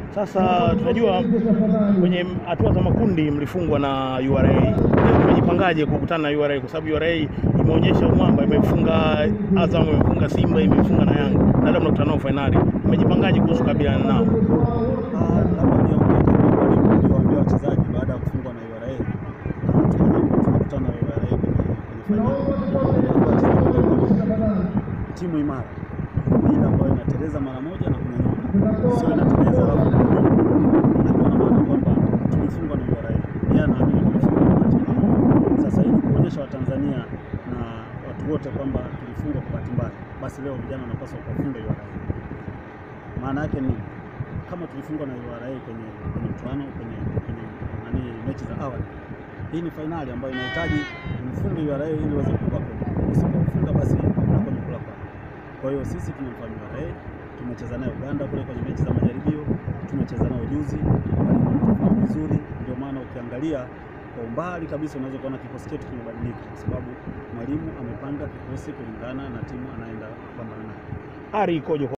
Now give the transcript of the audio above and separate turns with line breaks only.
Sasa tunajua kwenye hatua za makundi mlifungwa na URA. Mmejipangaje kukutana na URA? Kwa sababu URA imeonyesha umwamba, imefunga Azam, imefunga Simba, imefunga na Yanga, na labda mnakutana nao fainali. Mmejipangaje kuhusu kukabiliana nao?
Ah, labda niongee kama mwalimu niliwaambia wachezaji baada ya kufungwa na URA na tuna- tunakutana na URA kwenye kwenye fainali. Timu imara ni ile ambayo inateleza mara moja na kunyanyuka, sio inateleza alafu kunyanyuka. Akiwa na maana kwamba tulifungwa na URA, yeye anaamini tulifungwa na bahati mbaya. Sasa ili kuonyesha Watanzania na watu wote kwamba tulifungwa kwa bahati mbaya, basi leo vijana wanapaswa kuwafunga URA. Maana yake ni kama tulifungwa na URA kwenye kwenye mchuano kwenye kwenye nani mechi za awali, hii ni fainali ambayo inahitaji mfunge URA ili uweze kuvuka kombe. Usipofunga basi unakuwa umekula kwa. Kwa hiyo sisi tumemfanya URA, tumecheza naye Uganda kule kwenye mechi za majaribio, tumecheza nao juzi, walitufahamu vizuri. Ndio maana ukiangalia kwa umbali kabisa unaweza kuona kikosi chetu kimebadilika, kwa sababu mwalimu amepanga kikosi kulingana na timu anaenda kupambana nayo.
Ari ikoje?